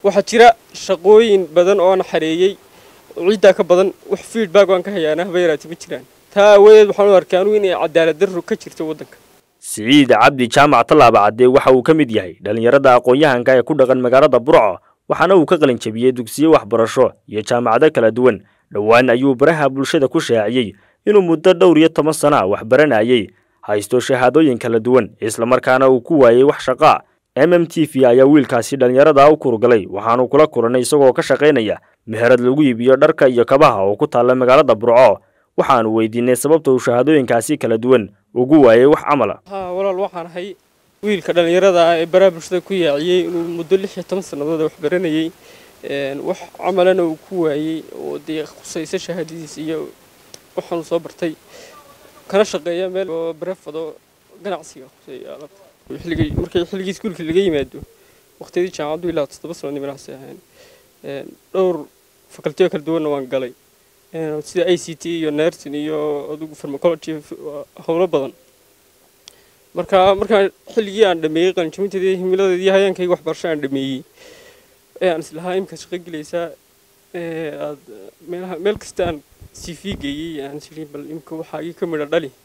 waxaa jira shaqooyin badan oo aan xareeyey ciiddaa ka badan wax feedback aan ka hayaana haba yaraatee ma jiraan taa aawadeed waxaan u arkaa anugu inay cadaalad darro ka jirto waddanka siciid cabdi jaamac tallaaba cadde waxa uu ka mid yahay dhallinyarada aqoon-yahanka ee ku dhaqan magaalada burco waxaana uu ka qalin jabiyey dugsiyo waxbarasho iyo jaamacado kala duwan dhowaan ayuu baraha bulshada ku shaaciyey inuu muddo dhowr iyo toban sana wax baranayey haysto shahaadooyin kala duwan islamarkaana uu ku waayey wax shaqaa m m t v ayaa wiilkaasi dhallinyarada u kurugalay waxaanu kula kulanay isagoo ka shaqaynaya meherad lagu iibiyo dharka iyo kabaha oo ku taalla magaalada burco waxaanu weydiinay sababta uu shahaadooyinkaasi kala duwan ugu waayey wax camala haa walaal waxaan ahay wiilka dhallinyarada ah ee baraha bulshada ku yaaciyey inuu muddo lix iyo toban sannadood wax baranayey wax camalana uu ku waayey oo dee khusaysa shahaadadiisa iyo waxaanu soo bartay kana shaqeeya meel oo barefado ganacsiga khuseeya alabta xilligii markii xilligii iskuulka laga yimaado waqtiyadii jaamacaddu ilaa toddoba sano nimankaasi ahayn dhowr facultiyo kala duwanna waan galay sida i c t iyo nursing iyo adugu pharmacology howlo badan marka markaan xilligii aan dhameeyey qalinjabinteedii himiladeedii hayaankayga waxbarasho aan dhameeyey ee aan islahaa imika shaqo gelaysaa aad meelaha meel kasta aan c v geeyey aan isiri bal imika waxaa ii ka midha dhali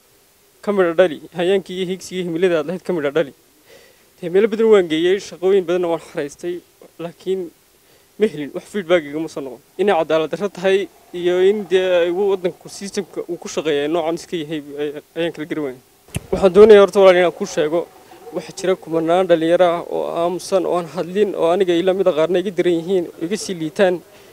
ka midha dhali hayaankii iyo higsigii himilada aad lahayd ka midha dhali dee meelo badan waan geeyey shaqooyin badanna waan xaraystay laakiin ma helin wax feedback igama soo noqon inay cadaalad darro tahay iyo in dee waddanka systemka uu ku shaqeeya noocan iska yahay ayaan kala gari waaya waxaan doonaya horta walaal inaan kuu sheego waxaa jira kumanaan dhallinyaro ah oo aamusan oo aan hadlin oo aniga ila mida qaarna iga daran yihiin oo iga sii liitaan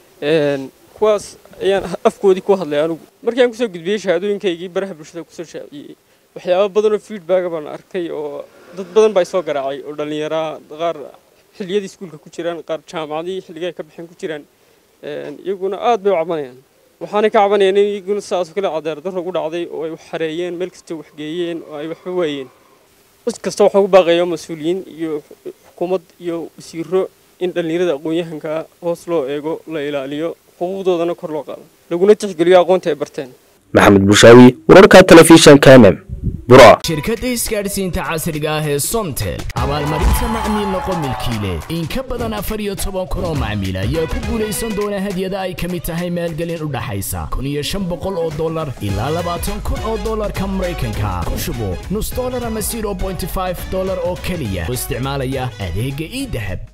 kuwaas ayaan afkoodii ku hadlay anigu markii aan kusoo gudbiyey shahaadooyinkaygii baraha bulshada kusoo shaaciyey waxyaaba badan oo feedbacka baan arkay oo dad badan baa isoo garaacay oo dhallinyaraha qaar xilliyadii iskuulka ku jiraan qaar jaamacadii xilliga ay ka baxeen ku jiraan iyaguna aad bay u cabanayaan waxaanay ka cabanayaan in iyaguna sidaas kale cadaalad darro ugu dhacday oo ay wax xareeyeen meel kasta wax geeyeen oo ay waxba waayeen cid kasta waxaan ku baaqayaa mas-uuliyiin iyo xukuumad iyo wasiiro in dhallinyarada aqoon-yahanka hoos loo eego la ilaaliyo xuquuqdoodana kor loo qaado laguna tixgeliyo aqoonta ay barteen maxamed bushaawi wararka telefishanka mm shirkadda isgaadhsiinta casriga ah ee somtel abaalmarinta macmiil noqo milkiile in ka badan afar iyo toban kun oo macmiil ayaa ku guulaysan doona hadyada ay ka mid tahay maalgelin u dhaxaysa kun iyo shan boqol oo dollar ilaa labaatan kun oo dollarka maraykanka ku shubo nus dollar ama zero bointy five dollar oo keliya oo isticmaalaya adeegga ii dahab